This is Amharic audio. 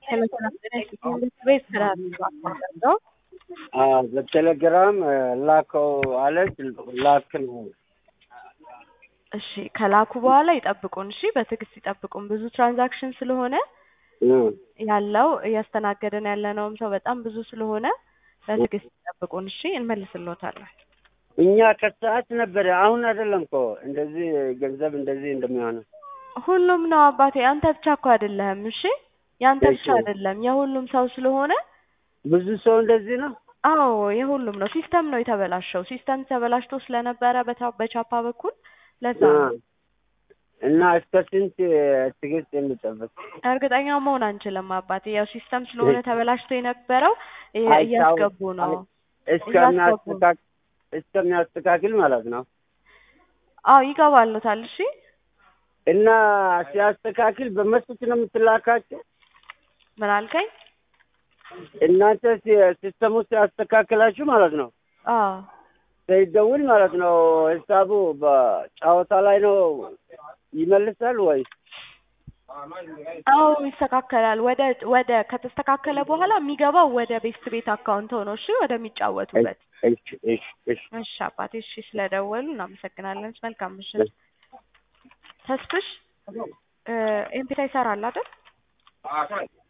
በቴሌግራም ላከው አለች ላክ ነው። እሺ ከላኩ በኋላ ይጠብቁን። እሺ በትዕግስት ይጠብቁን። ብዙ ትራንዛክሽን ስለሆነ ያለው እያስተናገድን ያለነውም ሰው በጣም ብዙ ስለሆነ በትዕግስት ይጠብቁን። እሺ እንመልስልዎታለን። እኛ ከሰዓት ነበረ አሁን አይደለም እኮ እንደዚህ ገንዘብ እንደዚህ እንደሚሆነው ሁሉም ነው አባቴ። አንተ ብቻ እኮ አይደለህም። እሺ ያንተ ብቻ እሺ። አይደለም፣ የሁሉም ሰው ስለሆነ ብዙ ሰው እንደዚህ ነው። አዎ የሁሉም ነው። ሲስተም ነው የተበላሸው። ሲስተም ተበላሽቶ ስለነበረ በታ- በቻፓ በኩል ለዛ ነው። እና እስከ ስንት ትዕግስት እንጠብቅ? እርግጠኛ መሆን አንችልም አባቴ። ያው ሲስተም ስለሆነ ተበላሽቶ የነበረው እያ- አይታወቅ- እያስገቡ ነው። እስከሚያስተካክ እስከሚያስተካክል ማለት ነው። አዎ ይገባሉታል። እሺ እና ሲያስተካክል በመስኮት ነው የምትላካቸው? ምን አልከኝ? እናንተ ሲ- ሲስተሙ ሲያስተካክላችሁ ማለት ነው አዎ ሳይደውል ማለት ነው ሂሳቡ በጨዋታ ላይ ነው ይመልሳል ወይ? አዎ ይስተካከላል። ወደ ወደ ከተስተካከለ በኋላ የሚገባው ወደ ቤስት ቤት አካውንት ሆኖ እሺ ወደሚጫወቱበት። እሺ እሺ እሺ እሺ አባቴ እሺ ስለደወሉ እናመሰግናለን። መልካም ምሽት። ተስፍሽ ኤምፒታ ይሰራል አይደል?